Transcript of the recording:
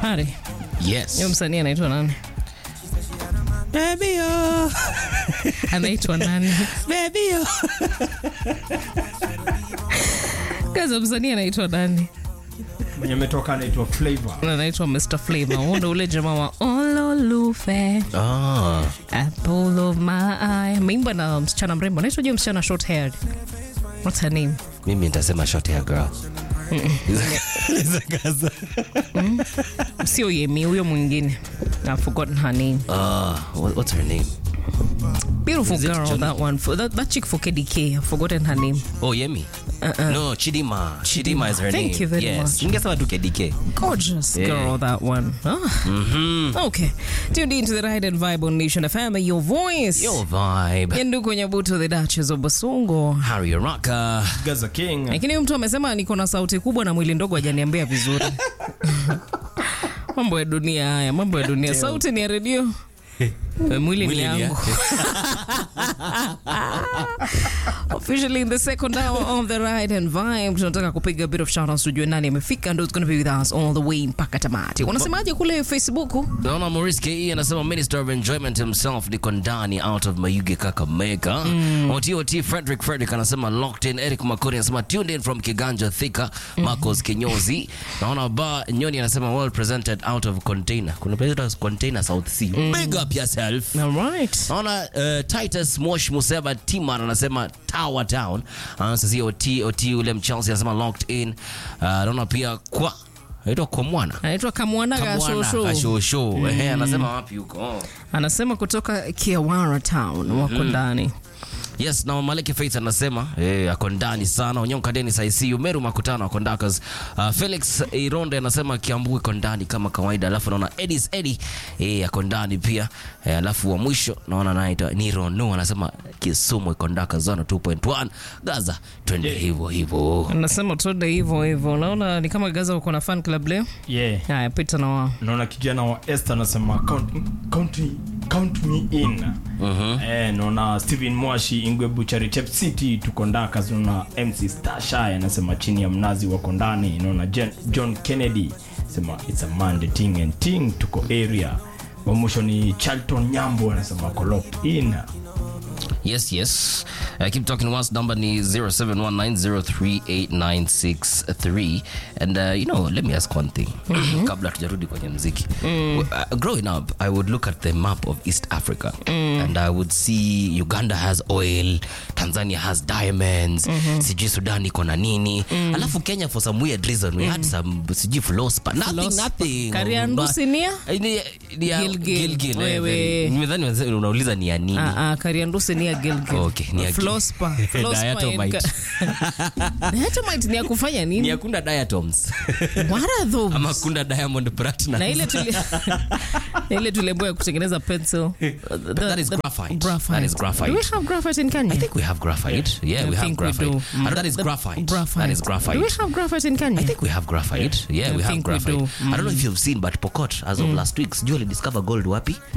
Hari, Yes. huyo msanii anaitwa nani? Baby, oh. Anaitwa nani? Baby, oh. Kaza msanii anaitwa nani? mwenye ametoka anaitwa Flavor. Anaitwa Mr. Flavor. Huo ndo ule jamaa wa Ololufe, Ah. apple of my eye. Ameimba na msichana mrembo. Anaitwa je msichana short haired? What's her name? Mimi nitasema short hair girl. Gaza. Sio Yemi, huyo mwingine. I've forgotten her name. Ah, what- what's her name? Beautiful Is it girl, Johnny? that one. For, that, that chick for KDK. I've forgotten her name. Oh, Yemi. No, Chidima. Chidima is her Thank name. you very yes. much. Ningesema tu KDK. Gorgeous Yeah. girl, that one. Ah. Okay. Tuned into the Ride and Vibe on Nation FM, your voice. Your vibe. Yenduko Nyabuto, the Duchess of Basungo. Harry Rocker. Gaza King. Lakini huyu mtu amesema niko na sauti kubwa na mwili ndogo, hajaniambia vizuri. mambo ya dunia haya, mambo ya dunia. Sauti ni ya redio, Eh, mwili ni Mwili ni yangu. Officially in the second hour of the ride and vibe, tunataka kupiga a bit of shout outs tujue nani amefika ndo it's gonna be with us all the way mpaka tamati. Unasemaje kule Facebook? Naona Maurice KE anasema Minister of Enjoyment himself niko ndani out of Mayuge Kakamega. Mm. OTOT Frederick Frederick anasema locked in. Eric Makori anasema tuned in from Kiganja Thika. Marcos Kinyozi. Naona ba Nyoni anasema well presented out of container. Kuna presented container South Sea. Big up yourself. All right. Naona uh, Titus Mosh Museva Timan anasema Tower Town. Anasema OT OT ule Mchelsea anasema locked in. Uh, naona pia kwa Aitwa kwa mwana Anaitwa Kamwana Gashosho. Kashosho. Ehe, anasema wapi huko? Anasema kutoka Kiawara Town wako ndani. Yes, na Maleki Faith anasema eh, ako ndani sana. Onyonka Dennis ICU Meru Makutano ako ndakas. Uh, Felix Ironde anasema Kiambu iko ndani kama kawaida. Alafu naona Edis Edi eh, ako ndani pia. Eh, alafu wa mwisho naona naita ni Rono anasema Kisumu iko ndaka zona 2.1 Gaza twende hivyo hivyo. Anasema tuende hivyo hivyo. Naona ni kama Gaza uko na fan club leo. Yeah. Haya, pita na wao. naona kijana wa Esther anasema count, count, me- count me in eh, naona Steven Mwashi Ingwe Buchari Chep City tuko ndaka naona MC Starshine anasema chini ya mnazi wako ndani naona Jen- John Kennedy sema it's a Monday ting and ting tuko area wa mwisho ni Charlton Nyambo anasema wako locked in Yes, yes. Uh, keep talking once. Number ni 0719038963. And uh, you know, let me ask one thing. Kabla tujarudi kwenye mziki. Uh, growing up, I would look at the map of East Africa and I would see Uganda has oil, Tanzania has diamonds, sijui Sudan iko na nini. Alafu Kenya for some weird reason we had some sijui Flospa. Nothing, Flospa. nothing. Kariandusi ni ya? Eh, ni- ni ya Gilgil. Gilgil, eh, Wewe. Nimedhani unauliza ni ya nini. Ah, ah, Kariandusi ni ya Gilgil. Okay, ni ya Gil- Flospa. Flospa Diatomite. in- Diatomite ni ya kufanya ni nini? akunda diatoms What are those? ama kunda diamond platinum na ile tuli na ile tuliambiwa ya kutengeneza pencil The- that is the- graphite. That is graphite. Do we have graphite in Kenya? I think we have graphite. Yeah, I we have think we graphite. do. And that is The graphite. graphite. That is graphite. Do we have graphite in Kenya? I think we have graphite. Yeah, I we have think we graphite. do. I don't know if you've seen, but Pokot, as of last week, sijui discover gold wapi?